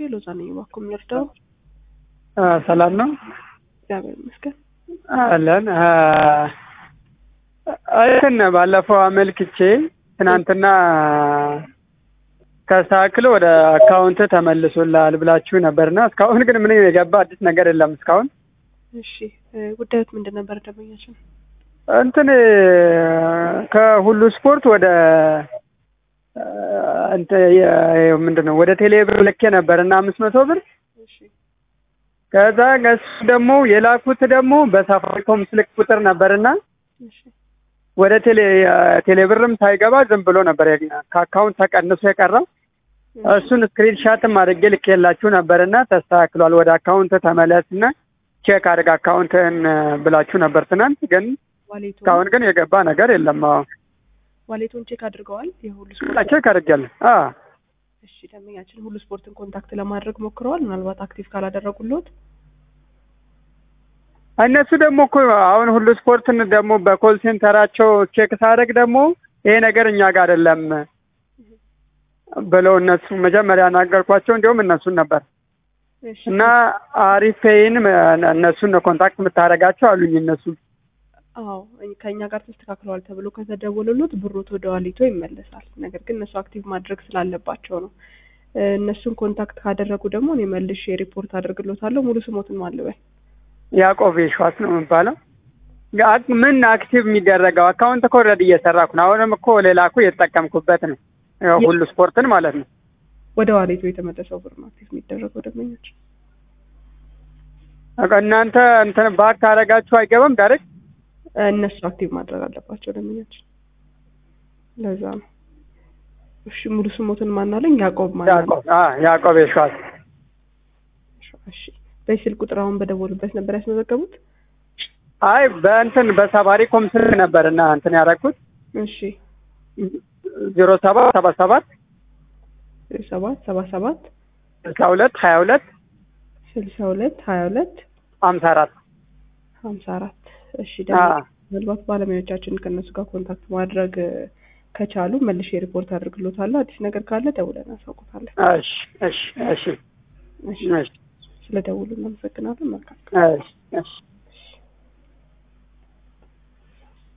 ሎዛ ነኝ። እባክዎ የሚወርደው ሰላም ነው እግዚአብሔር ይመስገን። አለን እንትን ባለፈው አመልክቼ ትናንትና ከሳክል ወደ አካውንት ተመልሶልሃል ብላችሁ ነበርና እስካሁን ግን ምን የገባ አዲስ ነገር የለም እስካሁን። እሺ ጉዳዮት ምንድን ነበር? ደንበኛችን እንትን ከሁሉ ስፖርት ወደ ምንድን ነው ወደ ቴሌብር ልኬ ነበር እና አምስት መቶ ብር እሺ ከዛ እሱ ደግሞ የላኩት ደግሞ በሳፋሪኮም ስልክ ቁጥር ነበርና እሺ ወደ ቴሌ ቴሌብርም ሳይገባ ዝም ብሎ ነበር ከአካውንት ተቀንሶ የቀረው። እሱን ስክሪን ሻትም አድርጌ ልኬላችሁ ነበርና ተስተካክሏል፣ ወደ አካውንት ተመለስና ቼክ አድርግ አካውንትን ብላችሁ ነበር ትናንት። ግን ዋሌቱን እስካሁን ግን የገባ ነገር የለም። አዎ ዋሌቱን ቼክ አድርገዋል። የሁሉ ስፖርት ቼክ አድርጌያለሁ። አዎ እሺ ደንበኛችን ሁሉ ስፖርትን ኮንታክት ለማድረግ ሞክረዋል። ምናልባት አክቲቭ ካላደረጉልዎት እነሱ ደግሞ እኮ አሁን ሁሉ ስፖርትን ደግሞ በኮል ሴንተራቸው ቼክ ሳደርግ ደግሞ ይሄ ነገር እኛ ጋር አይደለም ብለው እነሱ መጀመሪያ ናገርኳቸው። እንዲሁም እነሱን ነበር እሺ እና አሪፍ ፔይን እነሱን ነው ኮንታክት የምታደርጋቸው አሉኝ። እነሱ አዎ ከእኛ ጋር ተስተካክለዋል ተብሎ ከተደወለሉት ብሮት ወደ ዋሌቶ ይመለሳል። ነገር ግን እነሱ አክቲቭ ማድረግ ስላለባቸው ነው። እነሱን ኮንታክት ካደረጉ ደግሞ እኔ መልሼ ሪፖርት አድርግሎታለሁ። ሙሉ ስሞትን ማልበል ያዕቆብ የሸዋስ ነው የሚባለው። ጋ- ምን አክቲቭ የሚደረገው አካውንት እኮ ኦልሬዲ እየሰራኩ ነው። አሁንም እኮ ሌላ እኮ እየተጠቀምኩበት ነው፣ ያው ሁሉ ስፖርትን ማለት ነው። ወደ ዋሌቶ የተመለሰው ብር ነው አክቲቭ የሚደረገው ደንበኞች በቃ እናንተ እንትን ባክ ካደረጋችሁ አይገባም ዳይሬክት እነሱ አክቲቭ ማድረግ አለባቸው ደንበኞች። ለዛ ነው። እሺ ሙሉ ስሞትን ማናለኝ? ያዕቆብ ማለት ያዕቆብ አ ያዕቆብ የሸዋስ እሺ በዚህ ስልክ ቁጥር አሁን በደወሉበት ነበር ያስመዘገቡት? አይ በእንትን በሳፋሪኮም ስልክ ነበር እና እንትን ያደረኩት እሺ ዜሮ ሰባት ሰባ ሰባት ሰባት ሰባ ሰባት ስልሳ ሁለት ሀያ ሁለት ስልሳ ሁለት ሀያ ሁለት ሀምሳ አራት ሀምሳ አራት እሺ ደግሞ ምናልባት ባለሙያዎቻችን ከእነሱ ጋር ኮንታክት ማድረግ ከቻሉ መልሼ ሪፖርት አድርግሎታለሁ። አዲስ ነገር ካለ ደውለን አሳውቁታለን። እሺ እሺ እሺ እሺ እሺ ስለ ደውሉ እናመሰግናለን። መልካም እሺ እሺ